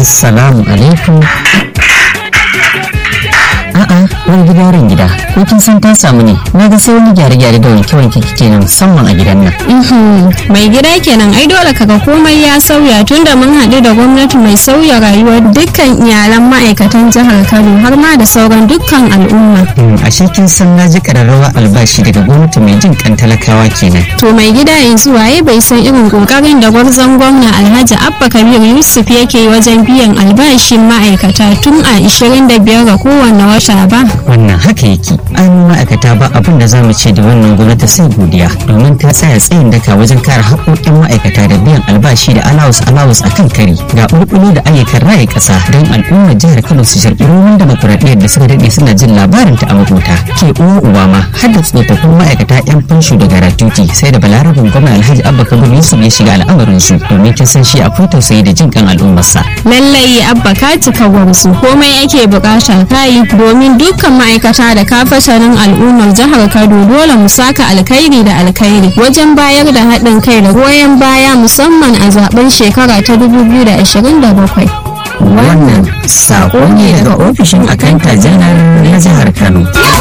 Assalamu alaikum. A'a, wani gidaran gida, ko kin san ta samu ne? Na ga sai wani gyare-gyare da wanke-wanke kike nan musamman a gidan nan. mai gida kenan ai dole kaga komai ya sauya tunda mun haɗu da gwamnati mai sauya rayuwar dukkan iyalan ma'aikatan jihar Kano har ma da sauran dukkan al'umma. Hmm, ashe kin san na ji ƙararrawa albashi daga gwamnati mai jin kan talakawa kenan. To mai gida yanzu waye bai san irin kokarin da gwarzon gwamna Alhaji Abba Kabir Yusuf yake yi wajen biyan albashin ma'aikata tun a 25 ga kowanne wata ba. Wannan haka yake. An ma'aikata ba abin da za mu ce da wannan gwamnati sai godiya domin ta tsaya tsayin daka wajen kare haƙoƙin ma'aikata da biyan albashi da alawus alawus a kan kari ga ɓulɓulo da ayyukan raye ƙasa don al'ummar jihar Kano su sharɓi ruwan demokuraɗiyyar da suka daɗe suna jin labarin ta a makota. Ke uwa uba ma har da tsofaffin ma'aikata 'yan fansho da garatuti sai da balarabin gwamna Alhaji Abba Kabir Yusuf ya shiga al'amarin su domin kin san shi akwai tausayi da jin kan al'ummarsa. Lallai Abba ka cika gwarzo komai ake bukata kayi domin dukkan ma'aikata da kafatanin al'ummar jihar Kano dole mu saka alkhairi da alkhairi wajen bayar da haɗin kai da goyon baya musamman a zaben shekara ta 2027. Wannan saƙo ne daga ofishin akanta janar na jihar Kano.